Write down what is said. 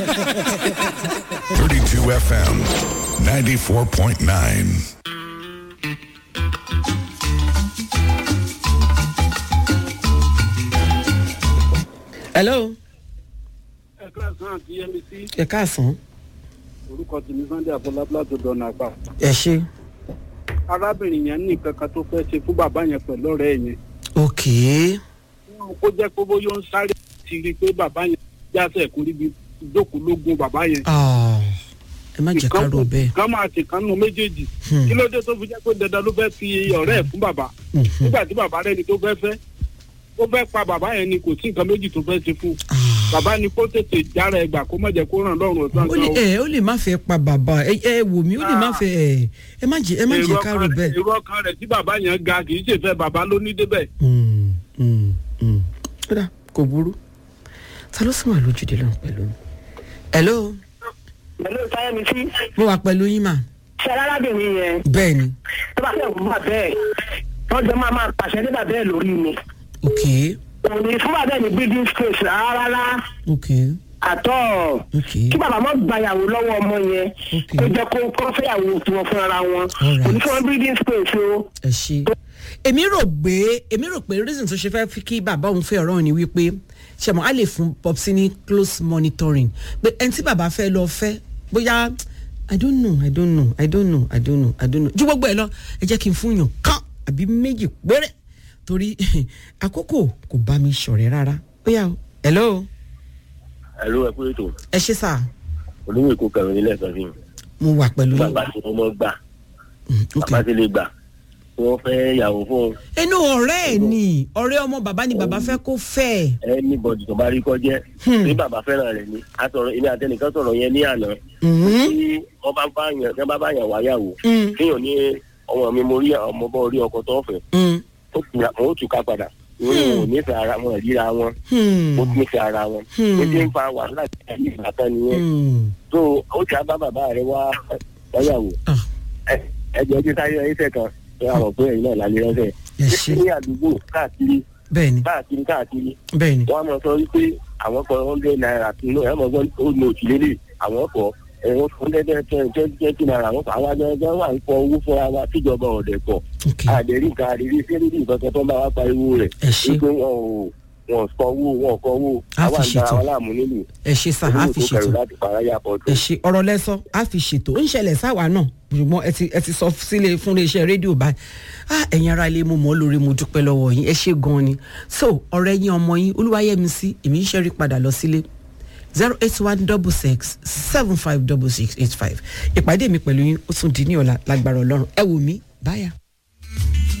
32 FM, 94.9. hello ẹ káàsán àti yẹmísí ẹ káàsán orúkọ tèmi sunday afọlábílà tó dọ̀nà àgbà ẹ ṣe arábìnrin yẹn ní nǹkan kan tó fẹ́ ṣe fún bàbá yẹn pẹ̀lú ọ̀rẹ́ yẹn ok kó jẹ́ pé bóyá ó ń sáré ti rí i pé bàbá yẹn jáṣẹ̀ kó ríbi ìjókòólógún bàbá yẹn Ah, ẹ má jẹ́ ká rò bẹ́ẹ̀ kan máa ṣe kan nù méjèèjì Hmm. kí ló dé tó fi jẹ́ pé dandan ló fẹ́ fi ọ̀rẹ́ ẹ̀ fún bàbá Mhm. nígbà tí bàbá rẹ̀ ni tó fẹ́ fẹ́ ó fẹ́ pa bàbá yẹn ni kò sí nǹkan méjì tó fẹ́ ṣe fún Ah. bàbá ni kó tètè jára ẹ̀ gbà kó má jẹ́ kó ràn lọ́rùn ọ̀sán ó lè ẹ ó lè má fẹ́ pa bàbá ẹ ẹ wò mí ó lè má fẹ́ ẹ ẹ má jẹ́ ẹ má jẹ́ ká rò bẹ́ẹ̀. èrò ọkàn rẹ̀ tí bàbá yẹn ga kì í ṣèfẹ́ bàbá ló ní débẹ̀ Mm, mm, mm. ó dà kò burú ta ló sì wà lójúde lọ́n pẹ̀lú mi. hello pẹ̀lú sáyẹ́mi sí mo wà pẹ̀lú yín mà ṣe arábìnrin yẹn bẹ́ẹ̀ ni tó bá fẹ́ wù bá bẹ́ẹ̀ wọ́n jọ máa máa pàṣẹ ní bàbá ẹ̀ lórí mi ok òní fún bàbá ẹ̀ ní breathing space rárá ok àtọ́ ok kí bàbá mọ́ gbàyàwó lọ́wọ́ ọmọ yẹn Ok. kó jẹ́ kó kó fẹ́yàwó tiwọn fúnra wọn Alright. òní fún wọn breathing space o. ẹ ṣe. èmi rò pé èmi rò pé reason tó ṣe fẹ́ fi kí bàbá òun fẹ́ ọ̀rọ̀ ni wípé ṣẹ̀mọ́ á lè fún popsi ní close monitoring pé ẹni tí bàbá fẹ́ lọ fẹ́ bóyá i don't know i don't know i don't know i don't know i don't know ju gbogbo ẹ lọ ẹ jẹ́ kí n fún yàn kán àbí méjì péré torí àkókò kò bá mi ṣọ̀rẹ́ rárá bóyá o hello ẹ̀rọ ẹ̀kú ètò ẹ ṣe sà olówó èkó kẹrin nílẹ̀ kan sí mo wà pẹ̀lú yín bàbá tí wọ́n mọ́ gbà Mm, ok. bàbá tí lè gbà tí wọ́n fẹ́ yàwó fún ẹnu ọ̀rẹ́ ẹ̀ ni ọ̀rẹ́ ọmọ bàbá ni bàbá fẹ́ kó fẹ́ ẹ̀. anybody tó bá rí kọjẹ́ Hmm. bí bàbá fẹ́ràn rẹ̀ ni a sọ̀rọ̀ èmi àtẹnìkan sọ̀rọ̀ yẹn ní àná Mhm. tí wọ́n bá bá yàn tí wọ́n bá bá yàn wáyàwó Mm. kéèyàn ní ọmọ mi mo rí ọmọ bọ́ orí ọkọ tó fẹ́ Mm. ó tù àwọn ó tù ká padà ìwé wọn ò nífẹ̀ẹ́ ara wọn ríra wọn Hmm. ó nífẹ̀ẹ́ ara wọn Hmm. ó ti ń fa wàhálà tí a ní ìgbà kan nìyẹn Hmm. tó ó ti á bá bàbá rẹ̀ wá wáyàwó Ah, ẹjọ ojú táyé ẹsẹ kan ẹ wà rò pé ẹ̀yin náà lálẹ́ ránṣẹ́ ẹ ṣe ní àdúgbò káàkiri bẹ́ẹ̀ni káàkiri káàkiri bẹ́ẹ̀ni wọn á mọ sọ wípé àwọn kan hundred naira nínú ẹ mọ gbọ́n ó ní òtí lélẹ̀ àwọn kọ ẹ̀wọ̀n hundred twenty twenty naira àwọn kan àwọn agbẹ̀rẹ̀ wà ń kọ owó fúnra wa tíjọba ọ̀dẹ̀ pọ̀ ok àdèrí nǹkan àdèrí sẹ́lẹ̀dì nǹkan kan tó ń bá wa pariwo rẹ̀ ẹ ṣe wípé wọn ò wọn kọ owó wọn kọ owó A àwa fi ń da ṣètò. àwọn láàmú nílùú ẹ ṣe sá a fi olówó tó kẹrù ṣètò láti paráyà pọ̀ tó. ẹ ṣe ọ̀rọ̀ lẹ́sọ a fi ṣètò ó ń ṣẹlẹ̀ sáwa náà ṣùgbọ́n ẹ ti ẹ ti sọ sílé fún iléeṣẹ́ rédíò báyìí ah ẹ̀yin ara ilé mo mọ̀ ọ́ lórí mo dúpẹ́ lọ́wọ́ yín ẹ ṣe gan-an ni so ọ̀rẹ́ yín ọmọ yín olúwayẹmísí èmi ń ṣẹ́rí padà lọ sílé zero eight one double six seven five double six eight five ìpàdé mi pẹ̀lú yín ó tún di ní ọ̀la lágbára ọlọ́run ẹ wò mí báyà.